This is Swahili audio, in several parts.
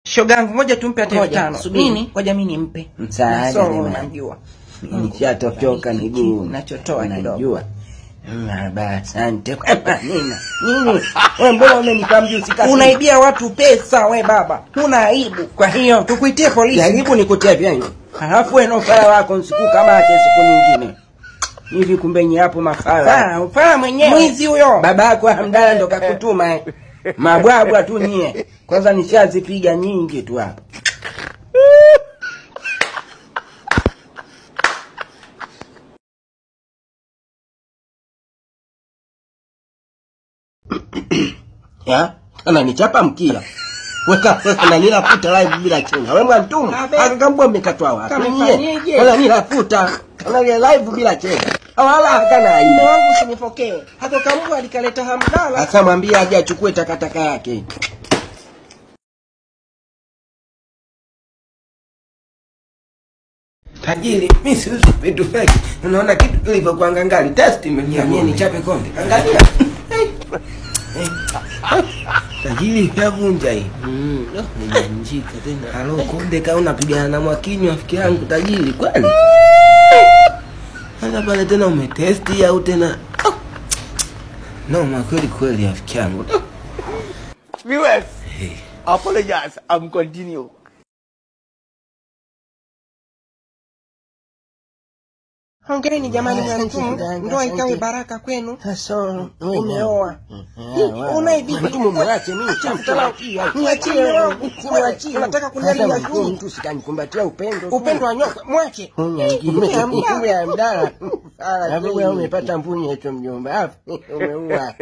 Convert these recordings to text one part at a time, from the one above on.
shogangu ngoja tumpe hata elfu Ngoja, tano subiri. nini ngoja mi nimpe Msaada Nasoro jamani. unamjua nishatochoka miguu nachotoa kidogo najua Maraba, asante kwa manina nini we mbona umenipa mjusi kasi unaibia watu pesa we baba huna aibu kwa hiyo tukuitie polisi jaribu nikutia vyangu halafu we na ufala wako nsiku kama ake siku nyingine hivi kumbe nyi hapo mafala Ah, ufala mwenyewe mwizi huyo baba yako hamdala ndo kakutuma eh. mabwabwa tu nyie kwanza nishazipiga nyingi tu hapa ya ananichapa mkia weka sasa na nilafuta live bila chenga we mwantumu Abe. akakambua mmekatwa wapi Kamefanyeje? nyie kwanza nilafuta kanalia live bila chenga wala hakana mume aibu wangu usinipokee hako kambwa alikaleta hamdala sasa mwambie aje achukue takataka yake tajiri mi siuzi vitu feki unaona kitu kilivyokuwa ngangali test imeniambia nichape konde angalia Eh, eh. tajiri yavunja hii nimeanjika tena halo konde ka unapigana na mwakinyo rafiki yangu tajiri kweli sasa pale tena umetesti au tena oh. noma kweli kweli rafiki yangu Viewers, apologize. I'm continue. hongereni jamani Asante mwantumu kidanga, ndoa ikawe asante. baraka kwenu sasa umeoa unaye vipi? vipi mwache mimi Niachie wewe, niachie. Unataka kuniharibia juu. mtu sikanikumbatia upendo upendo wa nyoka mwache ya mdala alafu wewe umepata mbuni yetu mjomba Afu, umeua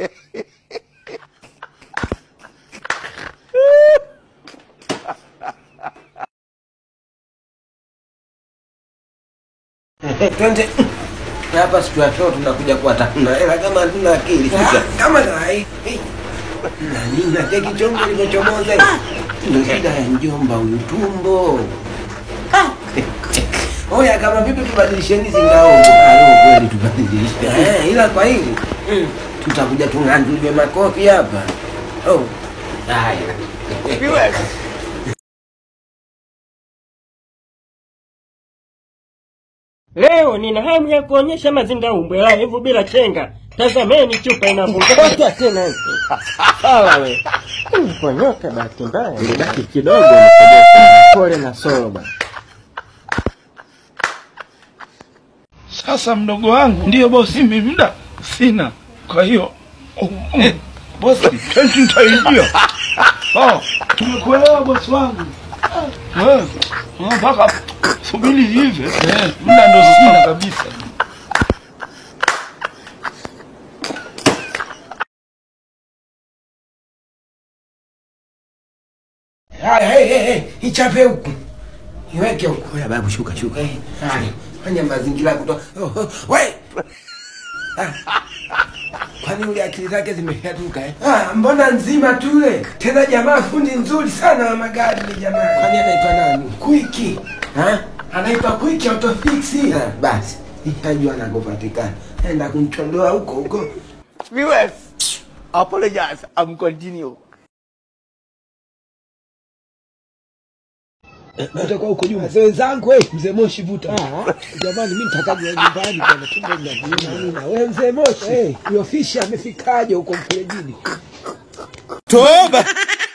twende hapa situatoa tunakuja kuwatafuna hela kama hatuna akili sasa kama nai nani nateki chombo limechomoza ndo shida ya njomba huyu tumbo oya kama vipi tubadilisheni hizi ngao alo kweli tubadilishe eh, ila kwa hili mm, tutakuja tung'anduliwe makofi hapa oh. haya Viewers, Leo nina hamu ya kuonyesha mazingaumbwe live bila chenga. Tazameni chupa inafunguka. Kotwa tena sawa we ponyoka bahati mbaya ilibaki kidogo pole na soro bwana Sasa mdogo wangu ndiyo bosi, mimi muda sina, kwa hiyo oh, oh, bosi tenti nitaingia. Oh, tumekuelewa bosi wangu. Eh, eh, mpaka subiri hivi eh, muda ndo sina kabisa. haya hey, hey, hey, ichape huku iweke huku oya babu shuka shuka hey, haya fanya mazingira ya kutoa oh, oh, we Ah. kwani ule akili zake zimeshatuka eh? ah, mbona nzima tule tena jamaa fundi nzuri sana wa magari ni jamaa kwani anaitwa nani kwiki Ha? anaitwa kwiki autofixi ah, basi itajua anakopatikana enda kumchondoa huko huko viewers, apologize. I'm continue. utakuwa huko nyuma mzee wenzangu eh, mzee Moshi vuta jamani, mimi nitakaje nyumbani bwana, tumbo linaviuma nini? Na wewe mzee Moshi, eh, huyo fishi amefikaje huko mferejini? Toba.